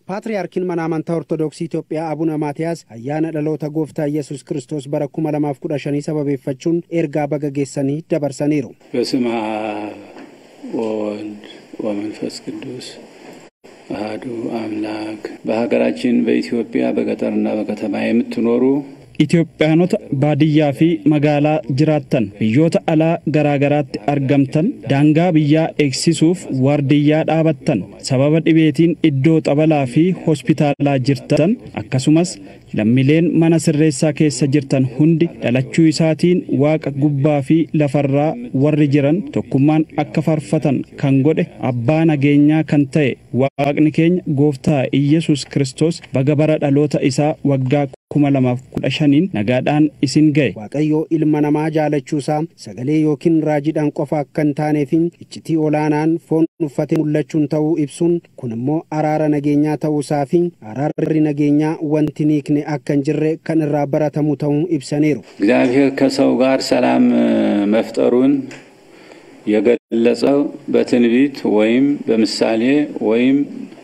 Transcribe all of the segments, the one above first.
Paatriyaarkiin mana amantaa Ortoodooksii Itoophiyaa Abuna Maatiyaas ayyaana dhaloota gooftaa Yesus Kiristoos bara 2015 sababeeffachuun ergaa baga geessanii dabarsaniiru. በስመ አብ ወወልድ ወመንፈስ ቅዱስ አህዱ አምላክ በሀገራችን በኢትዮጵያ በገጠርና በከተማ የምትኖሩ Itoophiyaanota baadiyyaa fi magaalaa jiraattan biyyoota alaa garaagaraatti argamtan daangaa biyyaa eegsisuuf waardiyyaa dhaabattan sababa dhibeetiin iddoo xabalaa fi hospitaalaa jirtan akkasumas lammileen mana sirreessaa keessa jirtan hundi dhalachuu isaatiin waaqa gubbaa fi lafarraa warri jiran tokkummaan akka faarfatan kan godhe abbaa nageenyaa kan ta'e waaqni keenya gooftaa Iyyasuus Kiristoos baga bara dhaloota isaa waggaa kuma lamaaf kudha shaniin nagaadhaan isin ga'e. Waaqayyoo ilma namaa jaalachuusaa sagalee yookiin raajiidhaan qofa akka hin taaneef iccitii olaanaan foon uffatee mul'achuun ta'uu ibsuun kun immoo araara nageenyaa ta'uusaa fi araarri nageenyaa wanti niikne akka hin jirre kan irraa baratamu ta'uu ibsaniiru. እግዚአብሔር ከሰው ጋር ሰላም መፍጠሩን የገለጸው በትንቢት ወይም በምሳሌ ወይም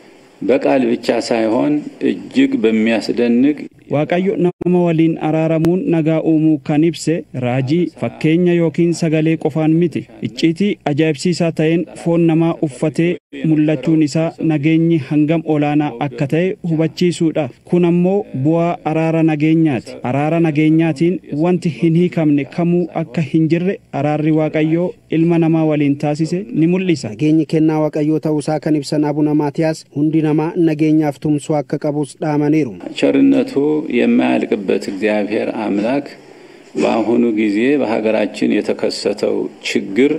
በቃል ብቻ ሳይሆን እጅግ በሚያስደንቅ Waaqayyo nama waliin araaramuun nagaa uumuu kan ibse raajii fakkeenya yookiin sagalee qofaan miti icciitii ajaa'ibsiisaa ta'een foon namaa uffatee mul'achuun isaa nageenyi hangam olaanaa akka ta'e hubachiisuudha kun ammoo bu'aa araara nageenyaati araara nageenyaatiin wanti hin hiikamne kamuu akka hin jirre araarri waaqayyoo ilma namaa waliin taasise ni mul'isa. Nageenyi kennaa waaqayyoo ta'uusaa kan ibsan abuna maatiyaas hundi namaa nageenyaaf tumsuu akka qabus dhaamaniiru. ቸርነቱ የማያልቅበት እግዚአብሔር አምላክ በአሁኑ ጊዜ በሀገራችን የተከሰተው ችግር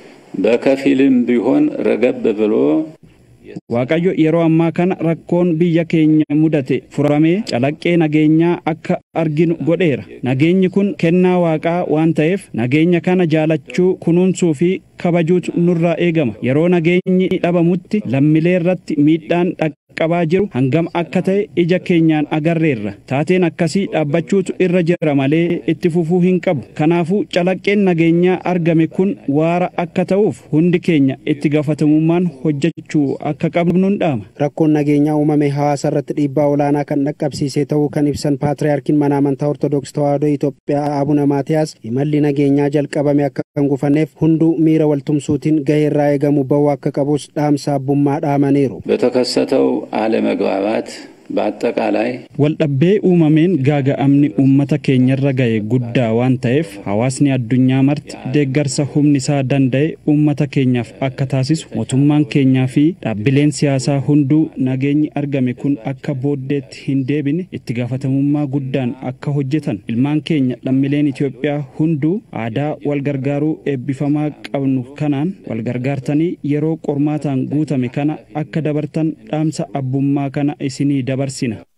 በከፊልም ቢሆን ረገብ ብሎ Waaqayyo yeroo ammaa kana rakkoon biyya keenya mudate furamee calaqqee nageenyaa akka arginu godheera. Nageenyi kun kennaa waaqaa waan ta'eef nageenya kana jaalachuu kunuunsuu fi kabajuutu nurraa eegama. Yeroo nageenyi dhabamutti lammilee irratti miidhaan dhaqqabaa jiru hangam akka ta'e ija keenyaan agarreerra. Taateen akkasii dhaabbachuutu irra jira malee itti fufuu hin qabu. Kanaafuu calaqqeen nageenyaa argame kun waara akka ta'uuf hundi keenya itti gaafatamummaan hojjechuu akka qabnuun dhaama. Rakkoon nageenyaa uumame hawaasa irratti dhiibbaa olaanaa kan dhaqqabsiise ta'uu kan ibsan Paatriyaarkiin mana amantaa Ortoodooksii Tawaahidoo Itoophiyaa Abuna Maatiyaas imalli nageenyaa jalqabame akka hin gufanneef hunduu miira waltumsuutiin gahee irraa eegamu bahuu akka qabus dhaamsa abbummaa dhaamaniiru. በተከሰተው አለመግባባት በአጠቃላይ Waldhabbee uumameen gaaga'amni uummata keenyarra ga'e guddaa waan ta'eef hawaasni addunyaa marti deeggarsa humni isaa danda'e uummata keenyaaf akka taasisu mootummaan keenyaa fi dhaabbileen siyaasaa hunduu nageenyi argame kun akka booddeetti hin deebine itti gaafatamummaa guddaan akka hojjetan ilmaan keenya lammileen Itoophiyaa hunduu aadaa walgargaaruu eebbifamaa qabnu kanaan walgargaartanii yeroo qormaataan guutame kana akka dabartan dhaamsa abbummaa kana isinii dabarsina.